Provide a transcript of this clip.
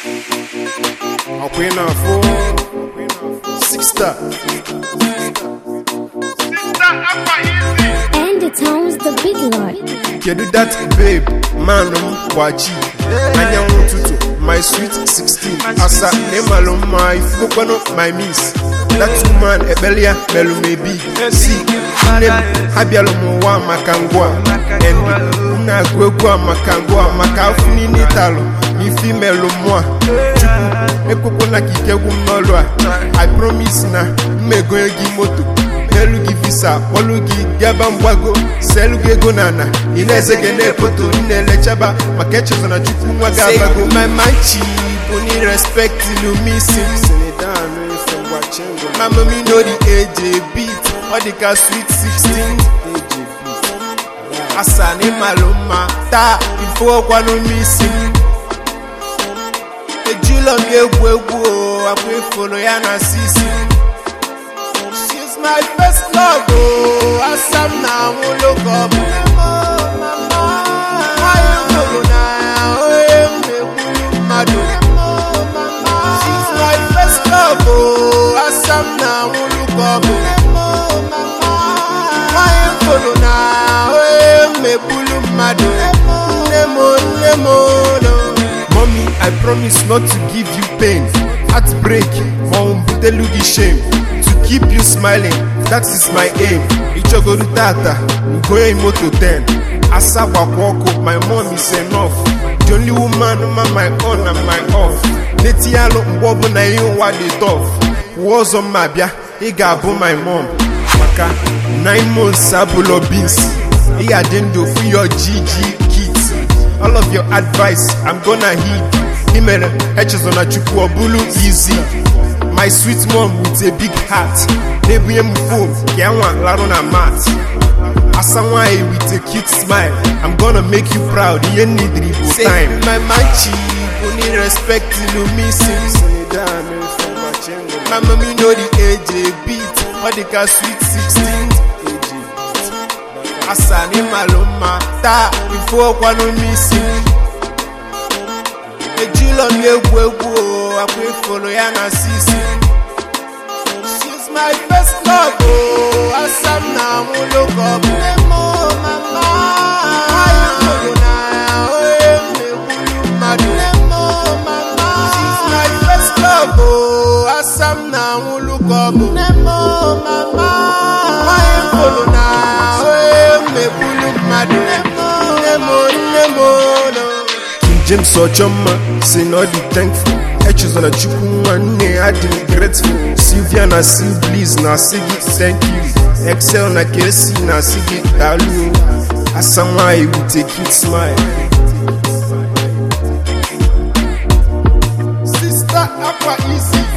ọkwa ị na-afụ six star And the town's the big lord. kedu that babe man m gbachi anyanwụ ụtụtụ my sweet 16 asa na ịmalụ mma ifukwanụ my miss that woman ekpelia melụ m ebi si nne m abịalụ m ụwa maka ngwa and m na-agụ egwu a maka ngwa maka afọ niile talụ na ife imelụ mụa chukwu ekwekwana ka ike gwụ m n'ọlụ a i promise na mmegonye gị moto n'elu gị visa kpọlụ gị gaba mgbago selu gị ego na ana ị na-eze gị na-efoto ị na-elechaba maka echezona chukwu nwa gị abago my manchi bụ ni respect lumisi my mommy know the age a beat ọ dị ka sweet 16 asa na ịmalụ mma taa ifo ọkwanụ n'isi m ejula m egwu egwu o akwa ifolo ya na sisi She's my first love, oh, asam na look up. She's my first love, oh, asam na look up. Mommy, I promise not to give you pain. Heartbreak, mom, butelu gị shame. To keep you smiling, that is my aim. Ichogoro tata, ugoye moto 10. Asa gbakwa ọkụ, my mom is enough. The only woman ma my on and my off. Neti alụ mgbe ọbụla ihe ụwa dị tough. Kwuo ọzọ mma bịa, ị ga-abụ my mom. Maka 9 months abụlọ beans. Ị ga-adị ndụ for your GG kids. All of your advice, I'm gonna heed. Ị mere echezona chukwu ọ bụrụ easy. My sweet mom with a big heart. Na-ebunye m phone ka ya nwa larụ na mat. Asa nwanyị with a cute smile. I'm gonna make you proud. Ihe nidiri bụ time. my manchi bụ ni respect lumisi. My mommy know the age a beat. Ọ dị ka sweet 16. asa na ịmalụ mma taa ifo ọkwanụ n'isi ejula m egwu egwu o akwa ifolo ya na sisi She's my first love o asa m na look up She's my first love o asa m na look up Nwanyị folo na megbulu mmadụ nne m nne m no. King James Ochomma si na ọ dị thankful echezona chukwu nwanne ya dị grateful Sylvia na Sil Bliss na asị gị thank you Excel na KC na asị gị daalụ asa nwanyị with a cute smile Sister Akwa Easy